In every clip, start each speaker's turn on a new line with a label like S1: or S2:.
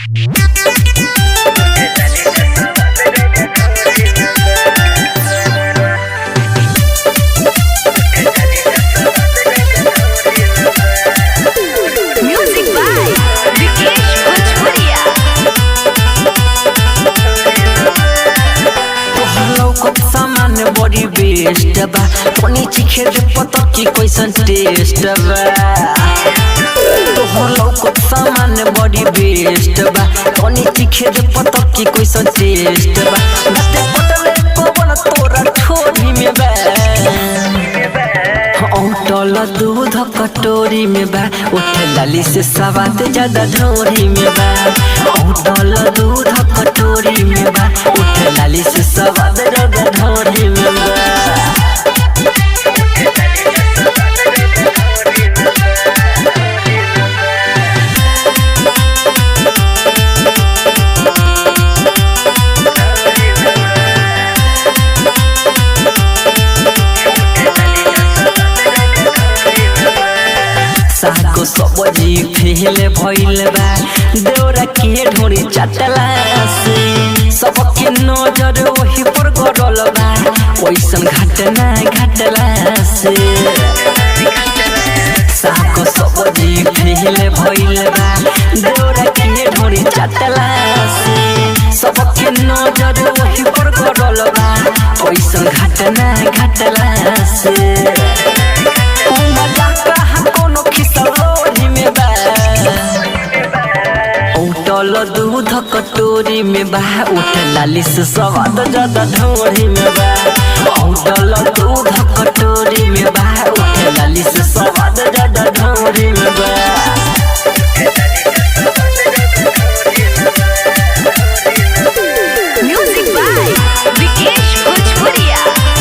S1: Music by Vikesh Bhojpuria.
S2: लौकत सामान बड़ी बेस्ट बा पानी चिखे दे पता की कैसन टेस्ट बा तोहर लौकत सामान बड़ी बेस्ट बा पानी चिखे दे पता की कैसन टेस्ट बा नते पटले पवन तोरा ठोरी में बा औटल दूध कटोरी में बा उठ लाली से सवाद ज्यादा ढोरी में बा औटल दूध कटोरी में बा उठ लाली से सवाद ज्यादा ढोरी में बा साको सबजी फेल भइल बा देउरा के ढोरी चटला से सबके नजर ओही पर गड़ल बा ओइसन घटना घटला से साको सबजी फेल भइल बा देउरा के ढोरी चटला से सबके नजर ओही पर गड़ल बा ओइसन घटना घटला से उठल दूध कटोरी में बा उठ लाली से स्वाद ज्यादा ढोरी में बा उठल दूध कटोरी में बा उठ लाली से स्वाद ज्यादा ढोरी में बा
S1: Music by Vikesh Bhojpuria.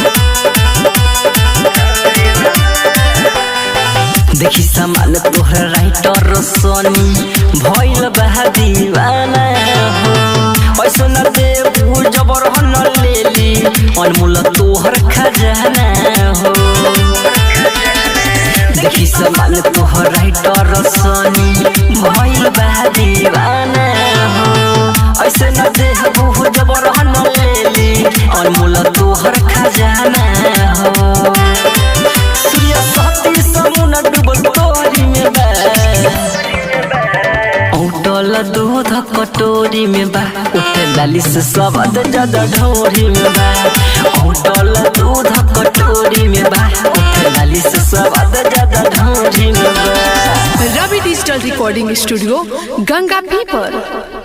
S2: देखी सामान तोहर राइटर सोनी भइल बा दीवाना हो ऐसा न दे जबर न लेली अनमोल तोहर खजाना हो देखी सामान तोहर राइटर सोनी भइल बा दीवाना हो ऐसे न दे जबर न लेली अनमोल तोहर खजाना हो सूर्य सती समुना डूबल तोरी में बा औटल दूध कटोरी में बा उठ लाली से स्वाद ज्यादा ढोरी में बा औटल दूध कटोरी में बा उठ लाली से स्वाद ज्यादा ढोरी में बा
S3: Ravi digital recording studio Ganga पीपर